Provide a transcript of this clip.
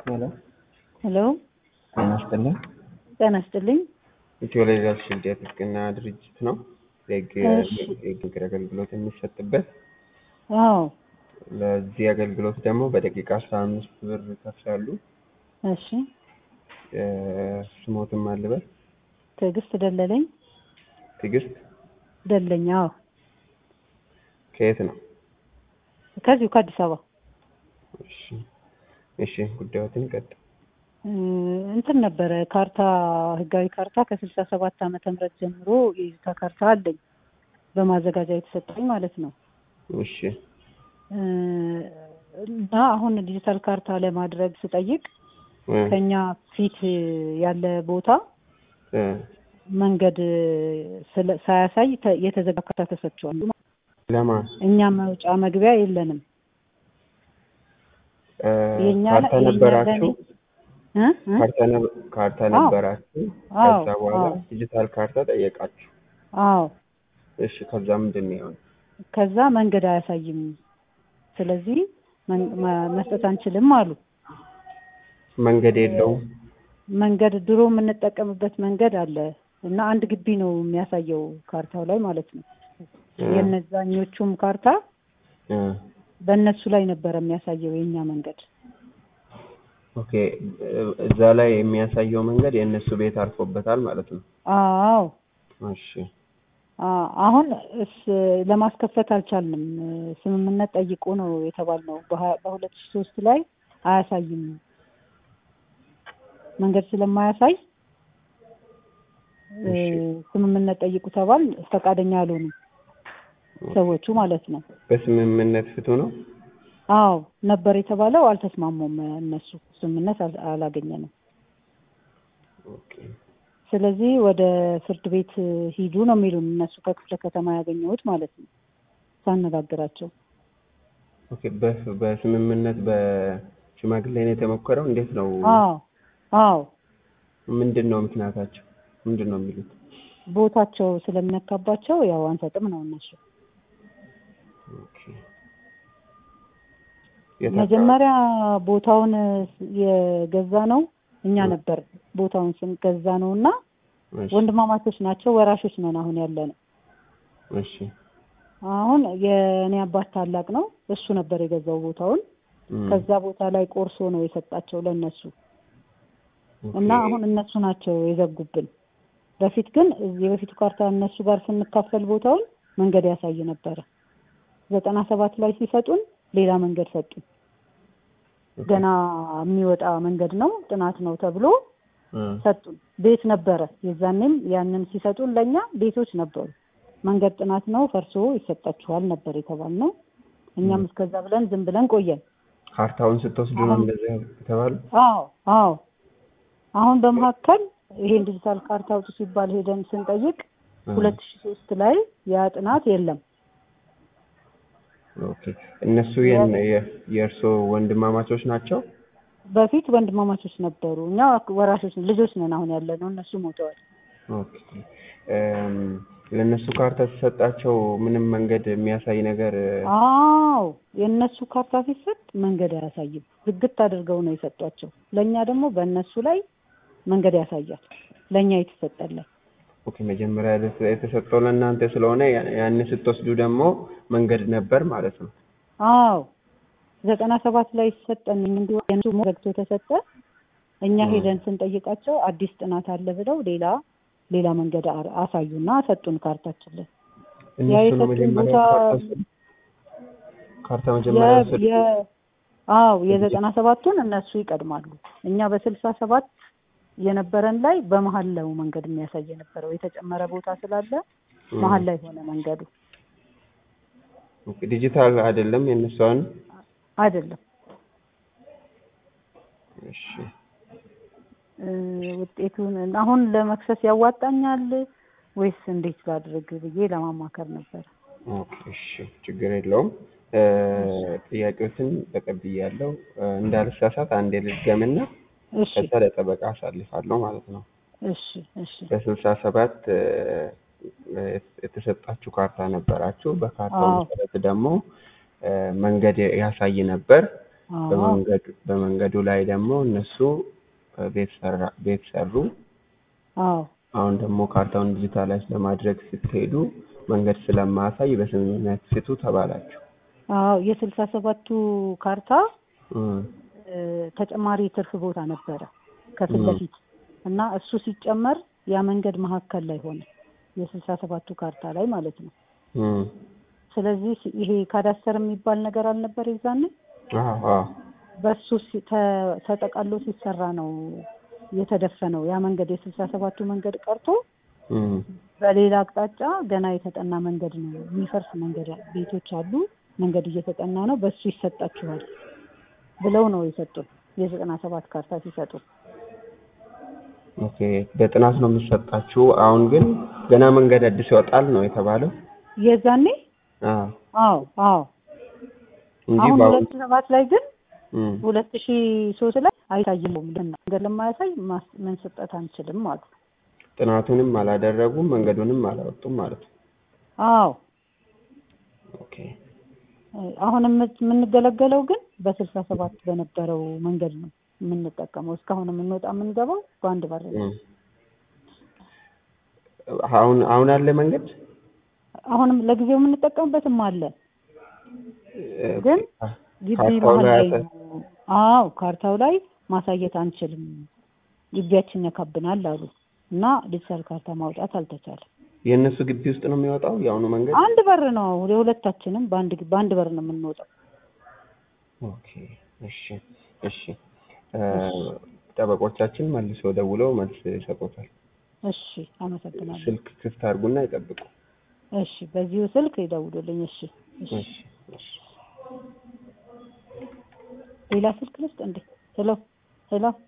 ሄሎ ሄሎ ጤና ይስጥልኝ። ጤና ይስጥልኝ። ኢትዮ ሌጋል ሺልድ የጥብቅና ድርጅት ነው። የህግ እሺ። የህግ ምክር አገልግሎት የሚሰጥበት አዎ ለዚህ አገልግሎት ደግሞ በደቂቃ አስራ አምስት ብር ይከፍላሉ። እሺ። እ፣ ስሞትም አልበል ትዕግስት ደለለኝ ትዕግስት ደለኝ። አዎ ከየት ነው? ከዚሁ ከአዲስ አበባ እሺ እሺ፣ ጉዳዮትን ቀጥ እ፣ እንትን ነበረ ካርታ ህጋዊ ካርታ ከስልሳ ሰባት ዓመተ ምህረት ጀምሮ የይዞታ ካርታ አለኝ በማዘጋጃ የተሰጠኝ ማለት ነው። እሺ እ፣ እና አሁን ዲጂታል ካርታ ለማድረግ ስጠይቅ እ፣ ከኛ ፊት ያለ ቦታ እ፣ መንገድ ስለ- ሳያሳይ ተ- የተዘጋ ካርታ ተሰጥቷል። ለማን እኛ መውጫ መግቢያ የለንም። እ፣ የኛ ካርታ የኛ ነበራችሁ? እ? እ? ካርታ ነ- ካርታ አዎ። ነበራችሁ? አዎ፣ ከዛ በኋላ አዎ። ዲጂታል ካርታ ጠየቃችሁ። አዎ እሺ፣ ከዛ ምንድን ነው የሆነው? ከዛ መንገድ አያሳይም፣ ስለዚህ መን- መ- መስጠት አንችልም አሉ። መንገድ የለውም። መንገድ ድሮ የምንጠቀምበት መንገድ አለ እና አንድ ግቢ ነው የሚያሳየው ካርታው ላይ ማለት ነው። እ፣ የነዛኞቹም ካርታ እ፣ በእነሱ ላይ ነበረ የሚያሳየው የኛ መንገድ። ኦኬ እ፣ እዛ ላይ የሚያሳየው መንገድ የእነሱ ቤት አርፎበታል ማለት ነው። አዎ እሺ አ- አሁን እስ ለማስከፈት አልቻልንም። ስምምነት ጠይቆ ነው የተባልነው። በሀ- በሁለት ሺህ ሶስት ላይ አያሳይም መንገድ ስለማያሳይ እ፣ እሺ። ስምምነት ጠይቁ ተባል። ፈቃደኛ አልሆኑም ሰዎቹ ማለት ነው። በስምምነት ፍቱ ነው። አዎ ነበር የተባለው፣ አልተስማሙም እነሱ። ስምምነት አል- አላገኘንም። ኦኬ ስለዚህ ወደ ፍርድ ቤት ሂዱ ነው የሚሉን እነሱ ከክፍለ ከተማ ያገኘሁት ማለት ነው ሳነጋግራቸው ኦኬ በ- በስምምነት በሽማግሌ ነው የተሞከረው። እንዴት ነው? አዎ አዎ ምንድን ነው ምክንያታቸው? ምንድን ነው የሚሉት? ቦታቸው ስለሚነካባቸው ያው አንሰጥም ነው እነሱ። ኦኬ የት አካባቢ? መጀመሪያ ቦታውን የገዛ ነው እኛ ነበር ቦታውን ስንገዛ ነው እና እሺ ወንድማማቾች ናቸው፣ ወራሾች ነን አሁን ያለ ነው። እሺ አሁን የእኔ አባት ታላቅ ነው፣ እሱ ነበር የገዛው ቦታውን። እም፣ ከዛ ቦታ ላይ ቆርሶ ነው የሰጣቸው ለእነሱ ኦኬ። እና አሁን እነሱ ናቸው የዘጉብን። በፊት ግን እዚህ የበፊቱ ካርታ እነሱ ጋር ስንካፈል ቦታውን መንገድ ያሳይ ነበረ። ዘጠና ሰባት ላይ ሲሰጡን ሌላ መንገድ ሰጡን። ኦኬ። ገና የሚወጣ መንገድ ነው ጥናት ነው ተብሎ እም፣ ሰጡን። ቤት ነበረ የዛኔም ያንን ሲሰጡን ለእኛ ቤቶች ነበሩ። መንገድ ጥናት ነው ፈርሶ ይሰጣችኋል ነበር የተባልነው። እኛም እስከዛ ብለን ዝም ብለን ቆየን። ካርታውን ስትወስዱ ነው እንደዚህ የተባሉ? አዎ አዎ። አሁን በመካከል ይሄን ዲጂታል ካርታ አውጡ ሲባል ሄደን ስንጠይቅ እም፣ ሁለት ሺህ ሶስት ላይ ያ ጥናት የለም። ኦኬ እነሱ የን- የ- የእርስዎ ወንድማማቾች ናቸው? በፊት ወንድማማቾች ነበሩ። እኛ ወራሾች ነን፣ ልጆች ነን አሁን ያለ ነው። እነሱ ሞተዋል። ኦኬ እም፣ ለእነሱ ካርታ ሲሰጣቸው ምንም መንገድ የሚያሳይ ነገር አዎ የእነሱ ካርታ ሲሰጥ መንገድ አያሳይም። ዝግት አድርገው ነው የሰጧቸው። ለእኛ ደግሞ በእነሱ ላይ መንገድ ያሳያል። ለእኛ የተሰጠለን ኦኬ መጀመሪያ የተ- የተሰጠው ለእናንተ ስለሆነ ያ- ያን ስትወስዱ ደግሞ መንገድ ነበር ማለት ነው። አዎ ዘጠና ሰባት ላይ ሲሰጠን እንዲሁ የእነሱ ዘግቶ ተሰጠ። እኛ 음. ሄደን ስንጠይቃቸው አዲስ ጥናት አለ ብለው ሌላ ሌላ መንገድ አ- አሳዩና ሰጡን ካርታችን ላይ ያ እነሱ ነው የሰጡን መጀመሪያ ቦታ ካርታ ወሰዱ? ካርታ መጀመሪያ የ- ወሰዱ? የ- አዎ የዘጠና ሰባቱን እነሱ ይቀድማሉ። እኛ በስልሳ ሰባት የነበረን ላይ በመሀል ነው መንገድ የሚያሳይ የነበረው የተጨመረ ቦታ ስላለ እም፣ መሀል ላይ ሆነ መንገዱ ኦኬ፣ ዲጂታል አይደለም የእነሱ አሁን? አይደለም። እሺ እ፣ ውጤቱን አሁን ለመክሰስ ያዋጣኛል ወይስ እንዴት ላድርግ ብዬ ለማማከር ነበር። ኦኬ፣ እሺ ችግር የለውም። እ፣ ጥያቄዎትን ተቀብያለሁ። እ፣ እንዳልሳሳት አንዴ ልድገምና እሺ ከዛ ለጠበቃ አሳልፋለሁ ማለት ነው። እሺ እሺ በስልሳ ሰባት የተሰጣችሁ ካርታ ነበራችሁ። በካርታው አዎ። መሰረት ደግሞ እ፣ መንገድ ያሳይ ነበር። አዎ በመንገዱ በመንገዱ ላይ ደግሞ እነሱ እ፣ ቤት ሰራ ቤት ሰሩ። አዎ አሁን ደግሞ ካርታውን ዲጂታላይዝ ለማድረግ ስትሄዱ መንገድ ስለማያሳይ በስምምነት ፍቱ ተባላችሁ። አዎ የስልሳ ሰባቱ ካርታ እም፣ እ፣ ተጨማሪ ትርፍ ቦታ ነበረ ከፊት ም። ለፊት እና እሱ ሲጨመር ያ መንገድ መሀከል ላይ ሆነ የስልሳ ሰባቱ ካርታ ላይ ማለት ነው። እም፣ ስለዚህ ይሄ ካዳስተር የሚባል ነገር አልነበር የዛኔ አዎ አዎ በሱ ሲ- ተ- ተጠቃሎ ሲሰራ ነው የተደፈነው ያ መንገድ የስልሳ ሰባቱ መንገድ ቀርቶ እም፣ በሌላ አቅጣጫ ገና የተጠና መንገድ ነው የሚፈርስ መንገድ ቤቶች አሉ መንገድ እየተጠና ነው በሱ ይሰጣችኋል ብለው ነው የሰጡን የዘጠና ሰባት ካርታ ሲሰጡ ኦኬ በጥናት ነው የሚሰጣችሁ። አሁን ግን ገና መንገድ አዲስ ይወጣል ነው የተባለው። የዛኔ አዎ አዎ አዎ እንጂ አሁን በአሁን ሁለት ሰባት ላይ ግን እም፣ ሁለት ሺ ሶስት ላይ አይታይም መንገድ ለማያሳይ ማስ- መንሰጠት አንችልም አሉ ጥናቱንም አላደረጉም መንገዱንም አላወጡም ማለት ነው። አዎ ኦኬ አሁን የምት- የምንገለገለው ግን በስልሳ ሰባት በነበረው መንገድ ነው የምንጠቀመው። እስካሁን የምንወጣ የምንገባው በአንድ በር ነው። እም። አሁን አሁን አለ መንገድ አሁንም ለጊዜው የምንጠቀምበትም አለ፣ ግን ግቢ ካርታው መሀል ላይ ላይ ያጠ- ነው። አዎ ካርታው ላይ ማሳየት አንችልም፣ ግቢያችን ያካብናል አሉ እና ዲጂታል ካርታ ማውጣት አልተቻለም። የእነሱ ግቢ ውስጥ ነው የሚወጣው የአሁኑ መንገድ። አንድ በር ነው የሁለታችንም በአንድ ግቢ- በአንድ በር ነው የምንወጣው። ኦኬ እሺ እሺ እ፣ ጠበቆቻችን መልሰው ደውለው መልስ ይሰጡታል። እሺ አመሰግናለሁ። ስልክ ክፍት አድርጉና ይጠብቁ። እሺ በዚሁ ስልክ ይደውሉልኝ። እሺ እሺ እሺ እሺ ሌላ ስልክ ልስጥ እንዴ? ሄሎ ሄሎ